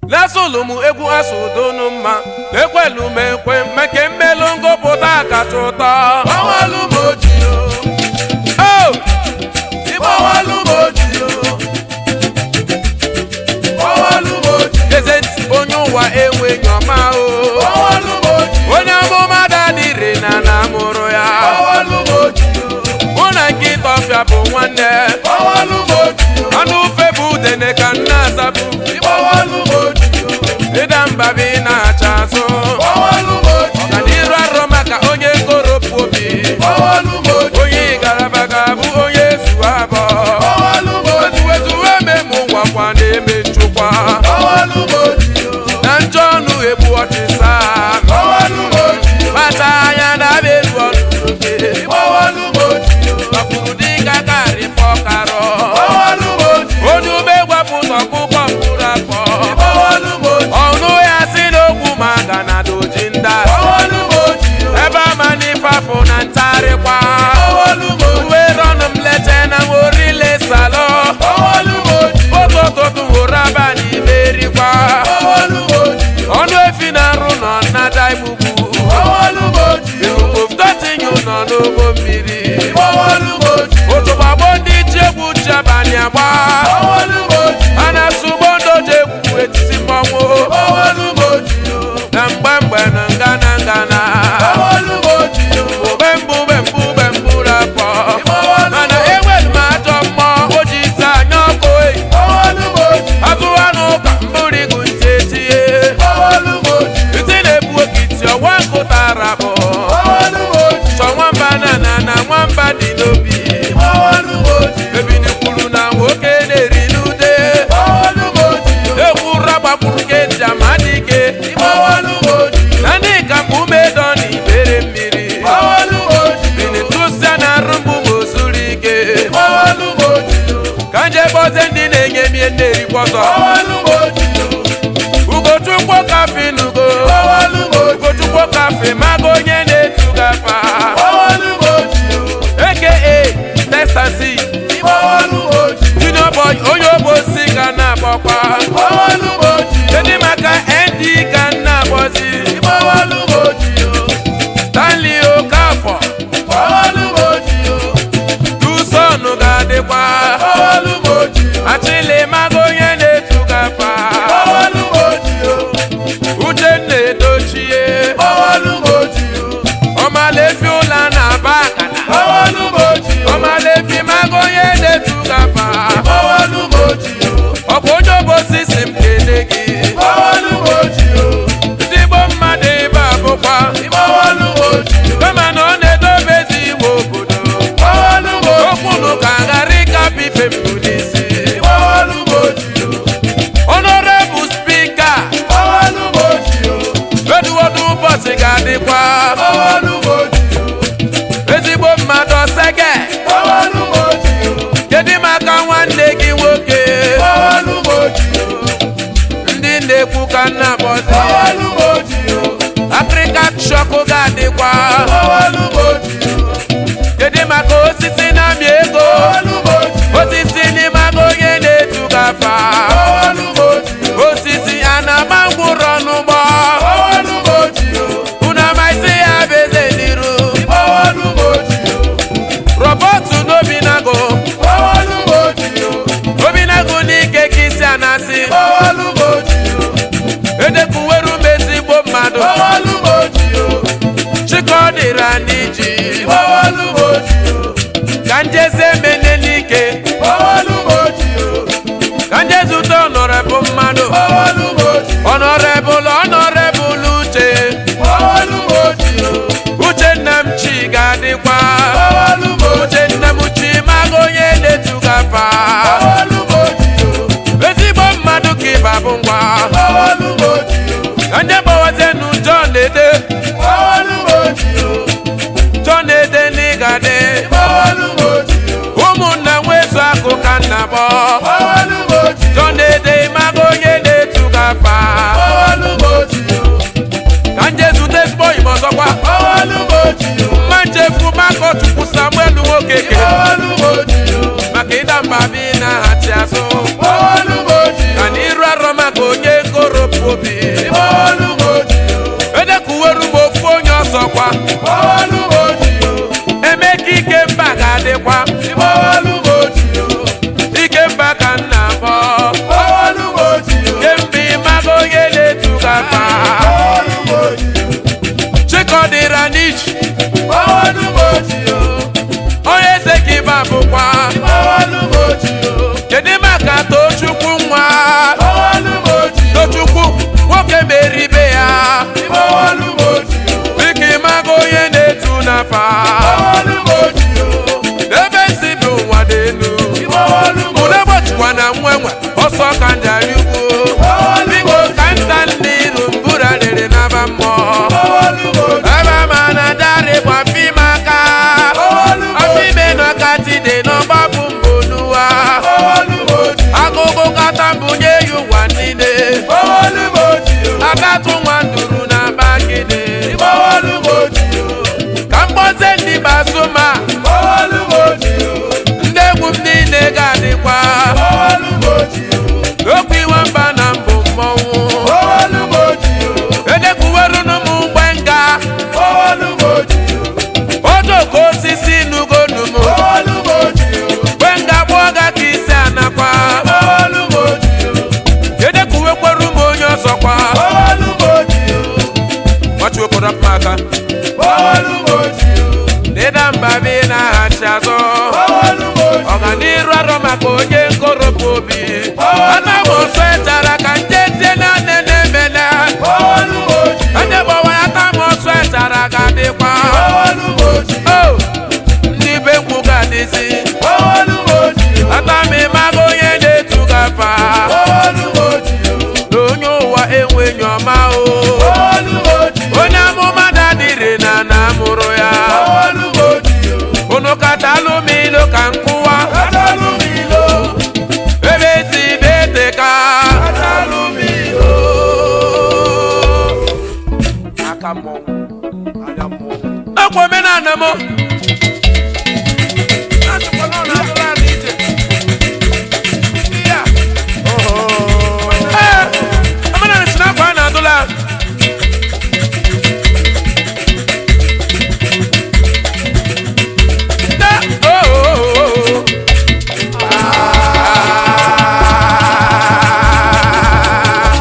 lesụlụ m egwu asụdonu mma ekwelu m ekwe meke mmelụ ngụpụta kacha ụtọ Gbawalu m oji o, o ịgbawalu m oji o. Gbawalu m oji, eze ntị onye ụwa enweghị ọma o gbawalu m oji, onye amụma dadịrị na na mụrụ ya gbawalu m oji o. mụ na nkịta ọfịa bụ nwanne Gbawalu m oji o, anụ ufe bụ udene ka nna azabụ ịgbawalu m oji o. ịda mba bụ ị na-acha azụ Gbawalu m oji o, ọganiru arọ maka onye koropụ obi gbawalu m oji o. onye garaba ga-abụ onye zuwa abụọ Gbawalu m oji o, wetuwetuwe ememụ gwakwa na-eme nchụkwa gbawalu m oji o. na njọ ọnụ egbu ọchịsa Gbawalu m oji o, kpata anya na-abịa elu ọnụ oke gbawalu m oji o. ọfụrụ dịka karịpọ karọ Gbawalu m oji o, onye ube gwapụta ọkụkọ mkpụrụ akpọ gbawalu m oji o. ọnụ ya si n'okwu maka na doji ndị asị Gbawalu m oji o, ebe ama n'ifafụ na ntarịkwa gbawalu m oji o. uwe rọnụ m lete na morile salọ Gbawalu m oji o, otu ụtụtụ hụrụ abalị merikwa gbawalu m oji o. ọnụ efi na-arụ nọ nnada igbugbu Gbawalu m oji o, oftotinyu nọ n'ụgbọ mmiri gbawalu m oji o. otu gbagbo ndị ji egwu ji abalị agba Gbawalu m oji o, a na-asụ ugbo ndoji egwu etiti mmọnwụ gbawalu m oji o. na mgbe mgbe na ngana ngana Gbawalu m oji o, ube mbụ ube mbụ ube mbụ rapọ Gbawalu m mana oji o. enwere m ajọ mmụọ o ji ite anya ọkụ eyi Gbawalu m oji o, azụwanụ ụka mbụrigu ntị etinye gbawalu m oji o. ntị na-ebu okiti ọwa nkụtara bụ Gbawalu m oji o, chọ nwamba na na na nwamba dị n'obi gbawalu m oji o. ebini kwuru na nwoke na-eri n'ude Gbawalu m oji o, egwu ragbakwuru ke jamadike gbawalu m oji o. na ndị kapụ umedo na ibere mmiri Gbawalu m oji o, bini tụsia na arụmbụ ma ozuru ike gbawalu m oji o. ka nje kpọzie ndị na-enye mie na-erikwa ọzọ Gbawalu m oji o, ugochukwu kafe nugo gbawalu m oji o. ugochukwu kafe mago onye na-etu gafa Gbawalu m oji o, aka testasi gbawalu m oji o. junior boy onye ogbosi ka na-akpọkwa Gbawalu m oji o, kedu maka nd ka na-akpọzi gbawalu m oji o. stanley okafọ Gbawalu m oji o, tusonu ga-adịkwa gbawalu m oji o. achịlị mago onye na-etu gafa Gbawalu m oji o, uchenna edochie gbawalu m oji o. ọmalefi ụla na-aba akana Gbawalu m oji o, ọmalefi mago onye na-etu gafa gbawalu m oji o. ọ bụ onye obosi si m kele gị Gbawalu m oji o, ndị igbo mmadụ ebe a bụkwa gbawalu m oji o. kama na ọ na-edobezi iwe obodo Gbawalu m oji o, okwunu ka ghara ịkapụ ife mbụ n'isi gbawalu m oji o. honorable spika Gbawalu m oji o, eduwodu ụbọchị ga-adịkwa gbawalu m oji o. ezigbo mmadụ ọsege Gbawalu m oji o, kedu maka nwanne gị nwoke gbawalu m oji o. ndị na-ekwu ka nna bọzi Gbawalu m oji o, afrịka shọkụ ga-adịkwa gbawalu m oji o. kedu maka osisi na-amị ego Gbawalu m oji o, osisi n'ime aga onye na-etu gafa gbawalu m oji o. osisi a na-ama ngwụrọ n'ụgbọ Gbawalu m oji o, unu amaghịzi ya bụ eze n'iru gbawalu m oji o. rọbọtụ n'obinago Gbawalu m oji o, obinago n'ike ka isi anasị gbawalu m oji o. edekwuweru m ezigbo mmadụ Gbawalu m oji o, chika ọ dịra n'iji gbawalu m oji o. ka njeze mene n'ike Gbawalu m oji o, ka njezute ọnọrebụ mmadụ gbawalu m oji o. ọnọrebụl ọnọrebụl uche Gbawalu m oji o, uche nna m chi ga-adịkwa gbawalu m oji uche nna m chi maga onye na-etu gafa Gbawalu m oji o, ezigbo mmadụ ka ịba bụ ngwa gbawalu m oji o. ka nje gbawazenu John ede Gbawalu m oji o, John ede n'ịgade gbawalu m oji o. ụmụnna nwezu akụ ka nna bọ Gbawalu m oji o, John ede maga onye na-etu gafa gbawalu m oji o. ka nje zute ezigbo oyim ọzọkwa Gbawalu m oji o, mma nchefu makọchukwu Samuel nwoke ke gbawalu m oji o. maka ịda mba bi na-aghachi azụ Gbawalu m oji o. ka n'iru arọ maka onye nkoro obi Ịgbawalụ m ojii o. edekuweru m ofu onye ọzọkwa Ịgbawalụ m ojii o. eme ka ike mba ga-adịkwa Ịgbawalụ m ojii o. ike mba ka nna bọ Ịgbawalụ m ojii o. kemgbe ịmaga onye na-etu gaba Ịgbawalụ m ojii o. chikọdịra n'ichi Ịgbawalụ m ojii o. onye eze ka ịba bụkwa Ịgbawalụ m ojii o. kedu maka tochukwu nwa Ịgbawalụ m ojii o. tochukwu nwoke meribe ya Ịgbawalụ m ojii o. dịka ịmaga onye na-etu n'afa Ịgbawalụ m ojii o. ebe si bụ ụwa dị elu Ịgbawalụ m ụlọ gbachikwa na nwenwe ọsọ ka njarị ugwu biko ka nta ndị iru mbura rere n'aba mmụọ Ịgbawalụ m ojii o. ebe ma na darị bụ afim aka afime nọkati dị n'ọgbapụ mbụ n'ụwa Ịgbawalụ m ojii o. agụgụ kata mbunye ya ụwa niile Ịgbawalụ m ojii o. agatụ nwa nduru na bagide Ịgbawalụ m ojii o. ka mgboze ndị basuma Ịgbawalụ m ojii o. ndị egwu m niile ga-adịkwa Ịgbawalụ m ojii o. okwu iwe mba na mbụ mmọnwụ Ịgbawalụ m ojii o. edekuwerunu m mgbe nga Ịgbawalụ m ojii o. ojoko osisi nugonu m Ịgbawalụ m ojii o. mgbe nga gbụọ ga ka isi anakwa Ịgbawalụ m ojii o. edekuwekweru m onye ọzọkwa Ịgbawalụ m ojii o. ọchụobodo aka Ịgbawalụ m ojii o. n'ịda mba bi na-aghachi azụ Ịgbawalụ m ojii o. ọganiru arọ maka onye nkoropụ obi ana m ọsọ echara ka nje tie na nne na-emele Ịgbawalụ m ojii o. onye gbawara ata m ọsọ echara ga-adịkwa Ịgbawalụ m ojii o. o ndị be mkpu ga-adịzi Ịgbawalụ m ojii o. ata m ịmaga onye na-etu gafa Ịgbawalụ m ojii o. na onye ụwa enweghị ọma o Ịgbawalụ m ojii o. onye amụma dadịrị na na amụrụ ya Ịgbawalụ m ojii o. unu katalụ m ilu ka nkụwa Atalụ m ilo. ebe si beteka Atalụ m ilo. aka mmọnwụ anya mmọnwụ ọkwa omenala m Asịkwa na ọ na-atụrụ ala ije. Ya. Ee, omenala si n'afọ a na-adụla Da- oh, oh, oh, oh. Ah.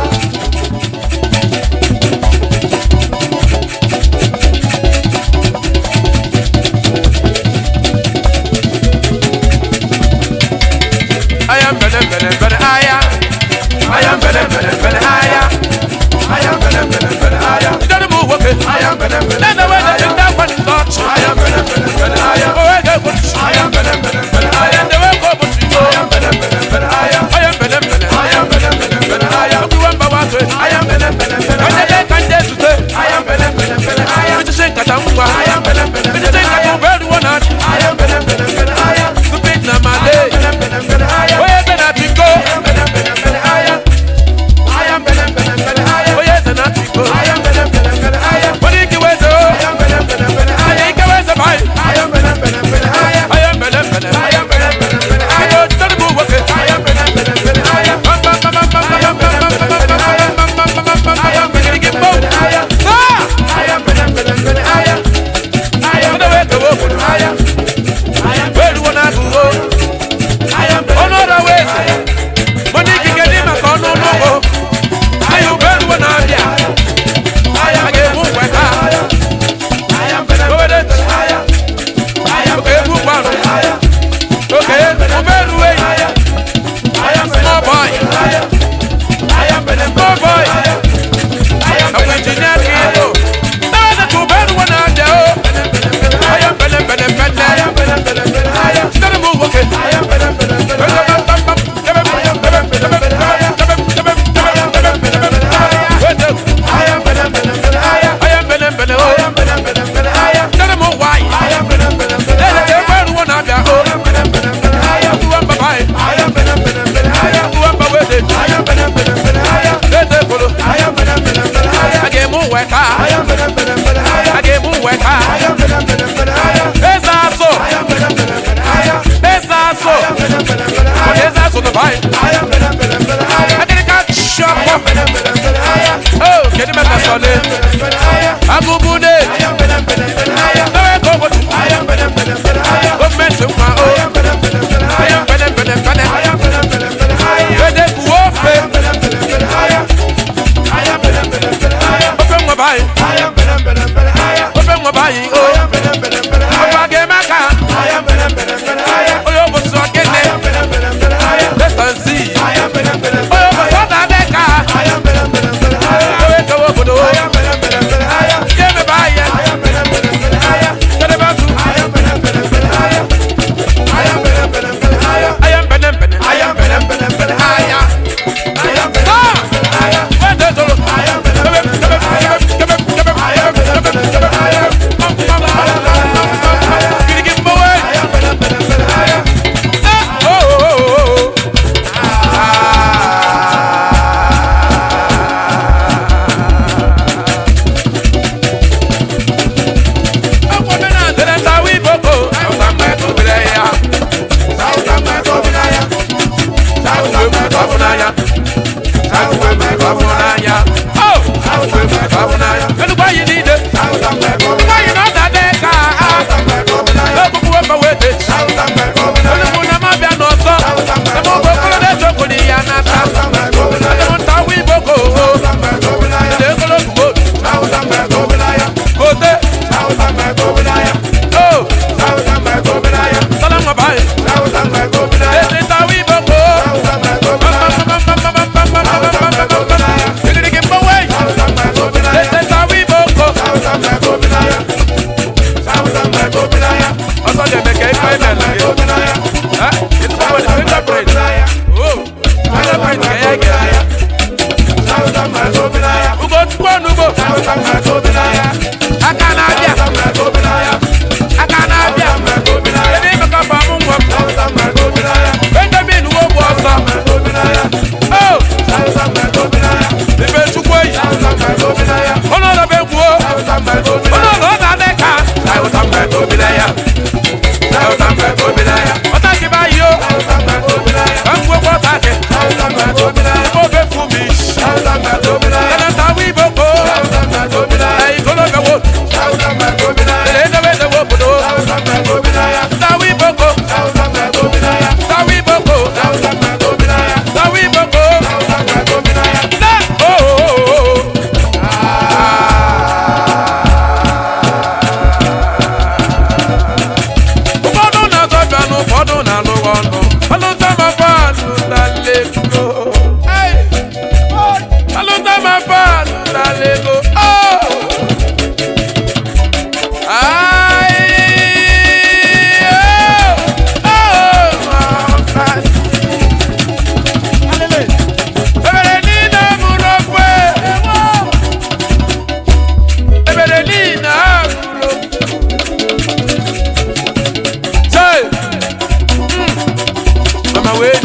I am better, better, better, I am. I am better, better, better, I am. I am better, better, better, I am. You gotta move, okay? I am better, better, Let the way that you down when it's not. I am better, better, better, I am. Oh, I get what you I am better, better, better, I am. The way go, but you go. I am better, better, better, I am. I am better, better. I am better, better, better, I am. Look, you want Baba to it. I am better, better, better, When I the day am. can get to it. I am better, better, better, I am. With the same katangwa. I am better, better, With the better, same I am. katangwa. Where do you want to? I am better, better, better, I am. Stupid na my I day. am better, better, better, I am. Where the not go? I am better, better, better, I am. I am better, better, better, I am. Oh, yes, the not go. I am better, better, better, I am. What do you give us? I Oh, am better, better, better, I I am. think I was a boy. I am better, better, better, I am. I am better, better. I am better, better, better, I I am. go to the move, okay? I am better, better, better, I am. Bam, bam, bam, bam, bam, bam, bam, bam, bam, bam, bam, bam, bam, bam, bam, bam, bam, I am bam, better, bam, better, bam, better, I am. Ah! I am better, better, better, I am. sọle agụbune ewe ka obodo gọọmenti nwa o aya mpene mpene mpene ede kuwo ofe ofe nwa bayi ofe nwa bayi o ofe aga eme aka onye obosi ọkene lestansi onye obosi ọ na-adị ka ewe ka obodo ya emebe ahịa kedebe atụ aya mpene mpene aya saa wede tolo kebe kebe kebe kebe kebe kebe kirigi mbowe eh oh oh oh Oh, salam bye. This is how we go. Also, they make a final. Huh? It's about the fingerprint. Oh, fingerprint. Yeah, yeah. Ugo tukwa nugo. Aka na abịa. Aka na abịa. Ebe ime ka fa mụ nwa m. Benjamin wo bụ ọsọ. Oh, ife chukwu eyi. Ọnọdụ bụ egwu o. Ọnọdụ ọ na-adị ka. Ọta gị ba yi o. Ka m gwekwa ọta gị. Ofe fụ m isi. Yana ta wi boko. Eyi kolo bẹ wo. Ele edewe edewe obodo. Ta wi boko. Ta wi boko. Ta wi boko. Na oh oh oh. ụfọdụ na-azọbịa na ụfọdụ na-anụ ọnụ alụta ma fanụ na lego alụta ma fanụ na lego ebere niile mụrụ okwe ebere niile ha mụrụ Say, mama wee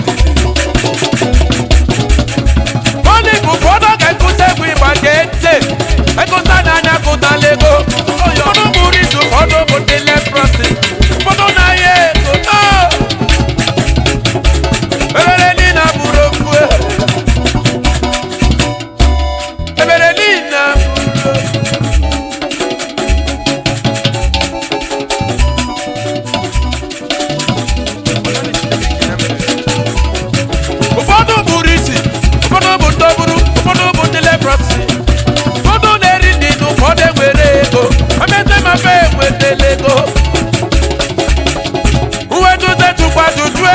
Only ụfọdụ ga-ekụta egwu ịgba gee ntị ekụta n'anya kụta lego ụfọdụ bụrụ izu ụfọdụ bụ ndị leprosi ụfọdụ na-ahịa ego no ebere niile bụrụ okwu ebere niile bụrụ okwu ụfọdụ bụrụ isi ụfọdụ bụ ndọbụrụ ụfọdụ bụ ndị leprosi ụfọdụ na-eri nri na ụfọdụ enwere ego emete mafe enwetela ego uwe dute tukwa tutue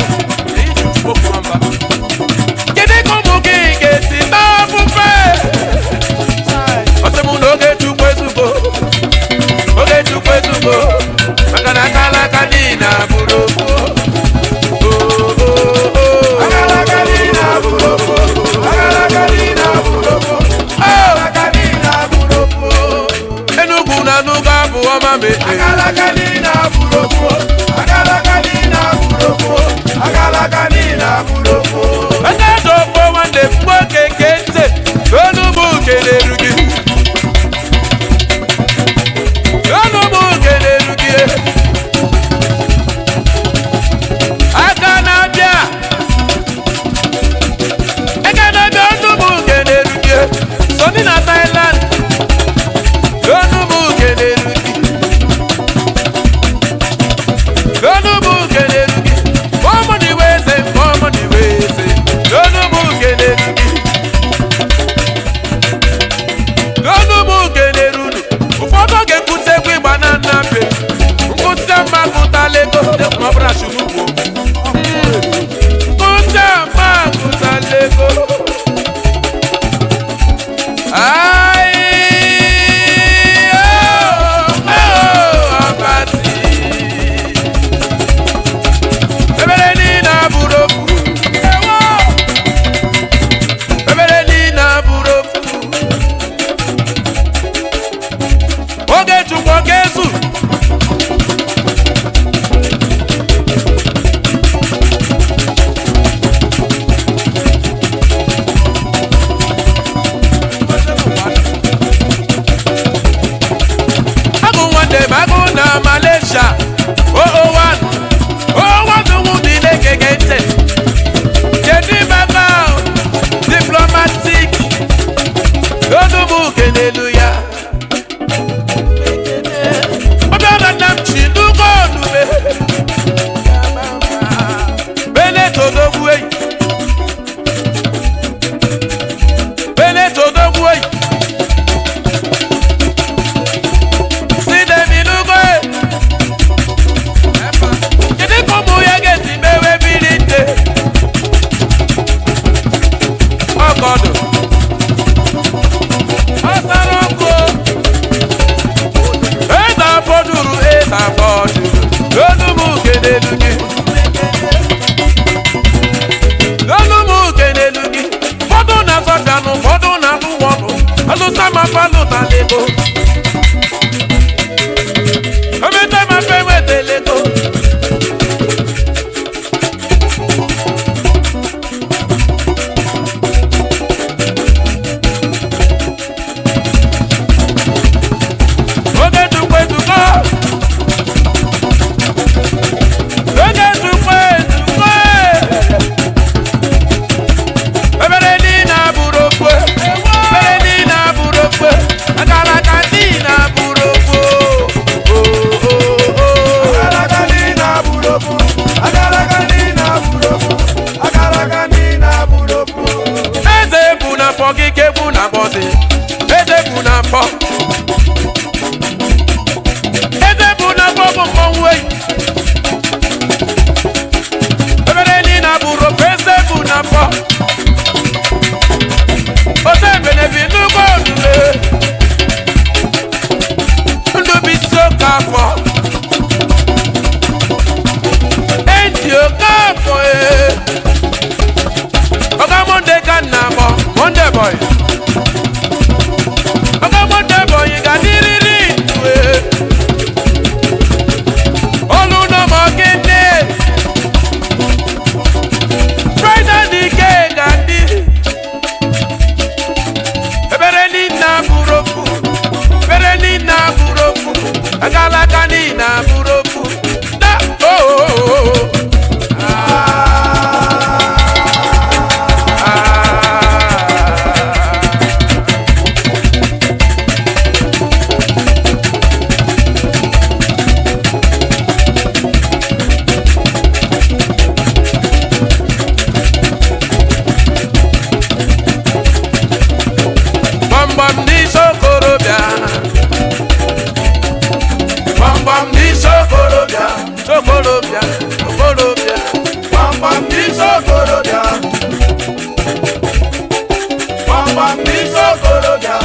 kedu ka ụmụ gị ga-esi n'ofufe ọsị m na oge chukwu ezugbo oge chukwu ezugbo maka na aka alaka niile abụrụ okwu Enugu na Nuga bụ ọma mebe onye dị ofo nwanne mgbe oke nke ntị onugbu kelere gị onugbu kelere gị aka na-abịa aka na-abịa onugbu kelere gị soni na Thailand na malaysia oo1 oo1 wụ dị na-egege ntị kedu maka diplomatic onugbu kenelu ya ọbịara nna m chi n'ugbo onube benetodogwu eyi benetodogwu eyi sidemi n'ugbo eyi kedu ka ụmụ ya ga-esi mewe mmiri nte ọgọdụ ọsara ọkụ eze afọdụrụ eze afọdụrụ n'onugbu kenelu gị n'onugbu kenelu gị ụfọdụ na-azọbịanụ ụfọdụ na-alụ wọnụ alụsa mafalụtalego emeta mafe enwetalego oge dukwe dukọ oge dukwe dukwe ebere niile abụrụ okwe ebere niile abụrụ okwe akara aka niile abụrụ okwe o o o eze bụ n'afọ gị ka egwu na-akpọzi eze bụ n'afọ eze bụ n'afọ bụ mmọnwụ eyi ebere niile abụrụ ofe eze bụ n'afọ ote ebenebi n'ugbo olule ndụ bụ isi oke afọ eji oke afọ ee Oga Monday ka nna akpọ Monday boy. Oga Monday boy ga dịrịrị ndụ e. Olu nọ ma ọ gịnị? Friday dị ike ga ndị. Ebere niile abụrụ okwu. Ebere niile abụrụ okwu. Agalaka niile abụrụ okwu. Na oh, oh, oh, oh. Ah. gbamgbam n'isi okorobịa gbamgbam n'isi okorobịa okorobịa okorobịa gbamgbam n'isi okorobịa gbamgbam n'isi okorobịa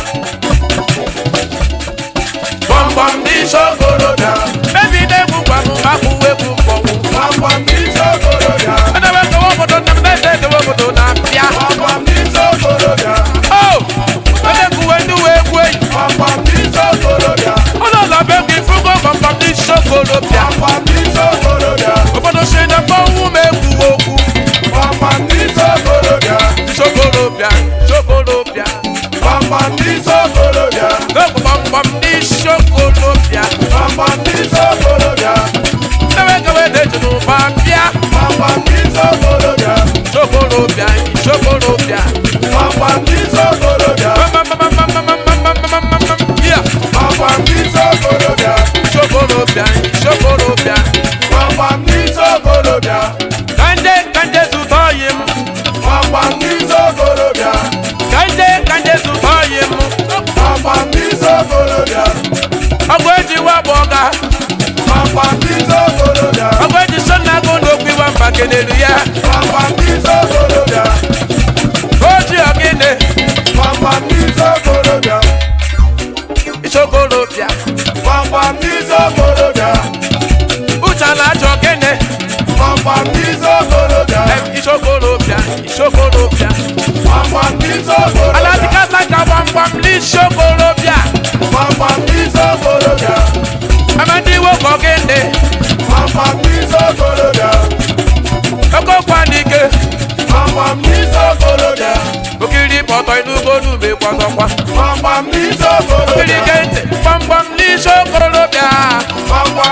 gbamgbam n'isi okorobịa mebide egwu gwanụ akwụwa egwu mmọnwụ gbamgbam n'isi okorobịa edewe kewa obodo nna m na-ede edewe obodo na-apịa gbamgbam n'isi okorobịa o edekuwe ndị uwe egwu enyi ụlọọlọ be gị fụgo gbamgbam n'isi okorobịa obodo si na mmanwụ ma egwu okwu isi okorobịa isi okorobịa n'ogwu gbamgbam n'isi okorobịa edewe kewe na-eji n'ụba bịa isi okorobịa isi okorobịa ya isi okorobịa isi okorobịa kanje kanje zụta oyi m kanje kanje zụta oyi m ọgụ eji wabụ ọga ọgụ eji so na agụ n'okwu iwa mba kelelu ya oji ọgịnị isi okorobịa uche na achọ ọgịnị Em, isi okorobịa isi okorobịa alatikasa ka gbamgbam n'isi okorobịa amadi nwoke ọgịnị okokwa n'ike okiri pọtọ inugbo n'ugbe kwọtọkwa okiri ike ntị gbamgbam n'isi okorobịa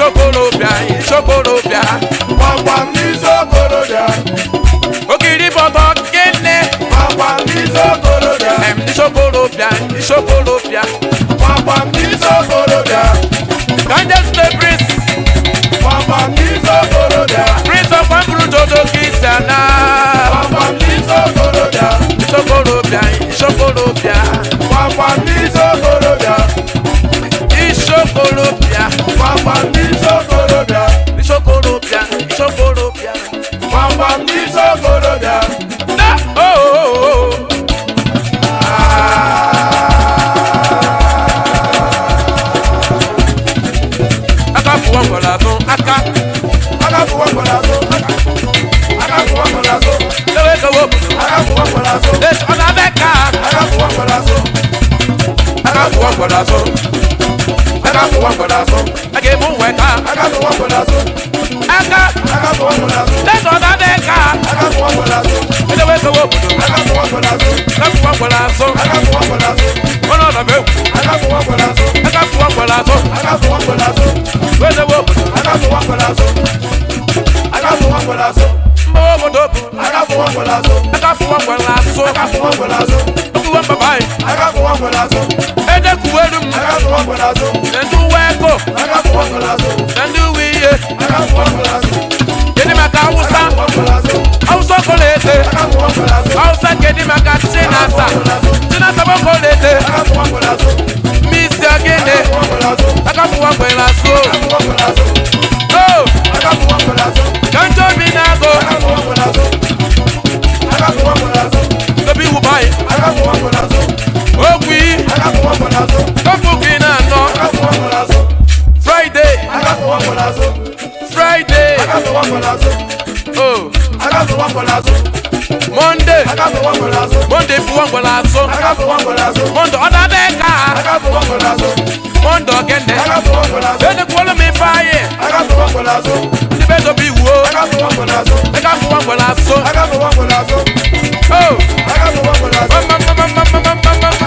isokolobịa isokolobịa Gbamgbam n'isi okorobịa. ogiri bọtọ gịnị Gbamgbam n'isi okorobịa. em isokolobịa isokolobịa Gbamgbam n'isi okorobịa. kanjes the prince Gbamgbam n'isi okorobịa. prince of kwamburu dodo kristiana Gbamgbam n'isi okorobịa. isokolobịa isokolobịa Gbamgbam n'isi okorobịa. isokolobịa Gbamgbam n'isi okorobịa. isokolobịa isokolobịa Gbamgbam n'isi okorobịa. na oh, oh, oh. aka fụwa ngwara atụ aka Aka fụwa mgbọrọ azụ. Aka fụwa mgbọrọ azụ. ewe kewe obodo Aka fụwa mgbọrọ azụ. Yes, ọ na-abịa ka Aka fụwa mgbọrọ azụ. aka fụwa ngwara atụ Aka fụwa mgbọrọ azụ. a ga-ebu nwe ka Aka fụwa mgbọrọ azụ. aka Aka fụwa mgbọrọ azụ. Yes, ọ na-abịa ka Aka fụwa mgbọrọ azụ. ewe kewe obodo Aka fụwa mgbọrọ azụ. aka fụwa ngwara atụ Aka fụwa mgbọrọ azụ. ọnụ ọdọba egwu Aka fụwa mgbọrọ azụ. aka fụwa ngwara atụ Aka fụwa mgbọrọ azụ. wedewe obodo Aka fụwa mgbọrọ azụ. Aka fụwa mgbọrọ azụ. mgbawa obodo bụ Aka fụwa mgbọrọ azụ. aka fụwa ngwara atụ Aka fụwa mgbọrọ azụ. okuwe mbaba anyị Aka fụwa mgbọrọ azụ. edekuweru m Aka fụwa mgbọrọ azụ. na ndị uwe ego Aka fụwa mgbọrọ azụ. na ndị uwe ihe Aka fụwa mgbọrọ azụ. kedụ maka awụsa Aka fụwa mgbọrọ azụ. awụsa ọkọlete Aka fụwa mgbọrọ azụ. awụsa kedụ maka chinasa chinasa bụ ọkọlete Aka fụwa mgbọrọ azụ. misi ogene Aka fụwa mgbọrọ azụ. aka fụwa ngwara atụ Aka fụwa mgbọrọ azụ. o Aka fụwa mgbọrọ azụ. ka ndị obi na-agụ Aka fụwa mgbọrọ azụ. Aka fụwa mgbọrọ azụ. dobe iwu baanyị Aka fụwa mgbọrọ azụ. okwu iyi Aka fụwa mgbọrọ azụ. kọpụ gị na-anọ Aka fụwa mgbọrọ azụ. fraịde Aka fụwa mgbọrọ azụ. fraịde Aka fụwa mgbọrọ azụ. o Aka fụwa mgbọrọ azụ. monde Aka fụwa mgbọrọ azụ. monde fụwa ngwara atụ Aka fụwa mgbọrọ azụ. monde ọ na-abịa ka Aka fụwa mgbọrọ azụ. monde ogene Aka fụwa mgbọrọ azụ. edekwala m ife anyị Aka fụwa mgbọrọ azụ. ndị be dobe iwu o Aka fụwa mgbọrọ azụ. aka fụwa ngwara atụ Aka fụwa mgbọrọ azụ. o Aka fụwa mgbọrọ azụ.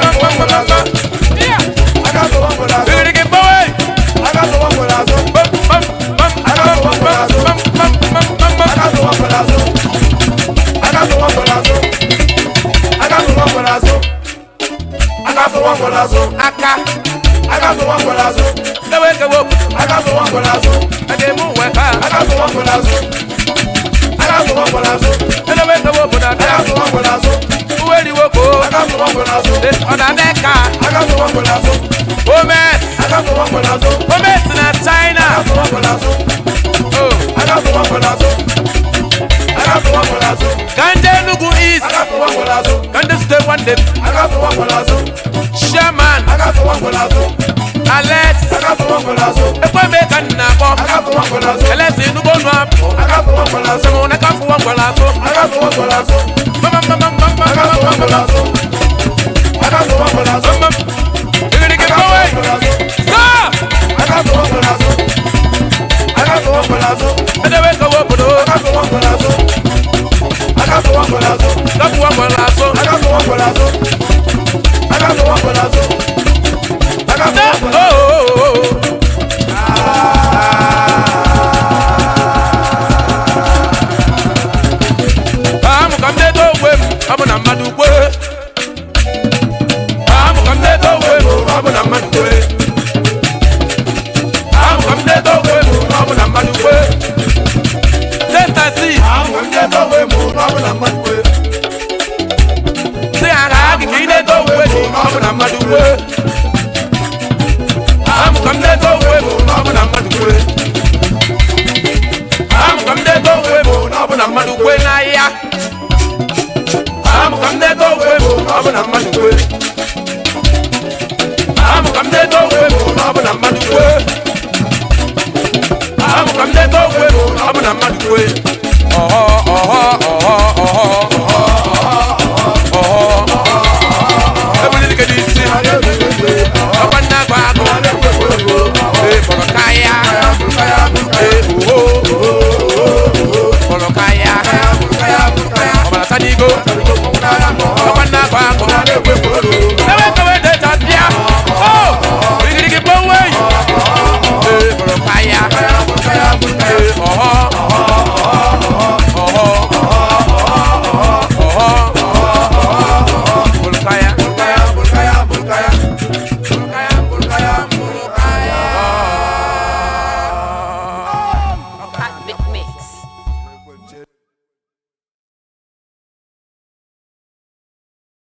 Aka fụwa mgbọrọ azụ. Igirigi gbawe Aka fụwa mgbọrọ azụ. Aka fụwa mgbọrọ azụ. Aka fụwa mgbọrọ azụ. Aka fụwa mgbọrọ azụ. Aka fụwa mgbọrọ azụ. Aka fụwa mgbọrọ azụ. aka Aka fụwa mgbọrọ azụ. ewe kewe obodo Aka fụwa mgbọrọ azụ. a ga-eme uwe ka Aka fụwa mgbọrọ azụ. Aka fụwa mgbọrọ azụ. edewe kewe obodo Aka abịa fụwa mgbọrọ azụ. uwe riwoko Aka fụwa mgbọrọ azụ. ọ na-abịa ka Aka fụwa mgbọrọ azụ. omes Aka fụwa mgbọrọ azụ. omes na china Aka fụwa mgbọrọ azụ. o Aka fụwa mgbọrọ azụ. Aka fụwa mgbọrọ azụ. kanje enugu east Aka fụwa mgbọrọ azụ. kanje state one day Aka fụwa mgbọrọ azụ. chairman Aka fụwa mgbọrọ azụ. alex Aka fụwa mgbọrọ azụ. ekweme ka nna akpọ Aka fụwa mgbọrọ azụ. alex enugu ọnụ apụ Aka fụwa mgbọrọ azụ. sịmụ na ka fụwa ngwara atụ Aka fụwa mgbọrọ azụ. mama mama mama Aka mama fụwa mgbọrọ mama azụ. Aka fụwa mgbọrọ azụ. mama igirigi Aka gbawe fụwa mgbọrọ azụ. saa Aka fụwa mgbọrọ azụ. Aka fụwa mgbọrọ azụ. edewe kewe obodo Aka fụwa mgbọrọ azụ. Aka fụwa mgbọrọ azụ. ka fụwa ngwara atụ Aka fụwa mgbọrọ azụ. Aka fụwa mgbọrọ azụ. Aka fụwa mgbọrọ azụ. amụ ka m dedo onwe m ọ bụ na mmadụ kwe amụ ka m dedo onwe m ọ bụ na mmadụ kwe amụ ka m dedo onwe m ọ bụ na mmadụ kwe testasi Ahụ m na-edo onwe m na ọ bụ na mmadụ kwe. si ara gị ka ị dedo onwe gị ọ bụ na mmadụ kwe amụ ka m dedo onwe m ọ bụ na mmadụ kwe amụ ka m dedo onwe m ọ bụ na mmadụ kwe n'ahịa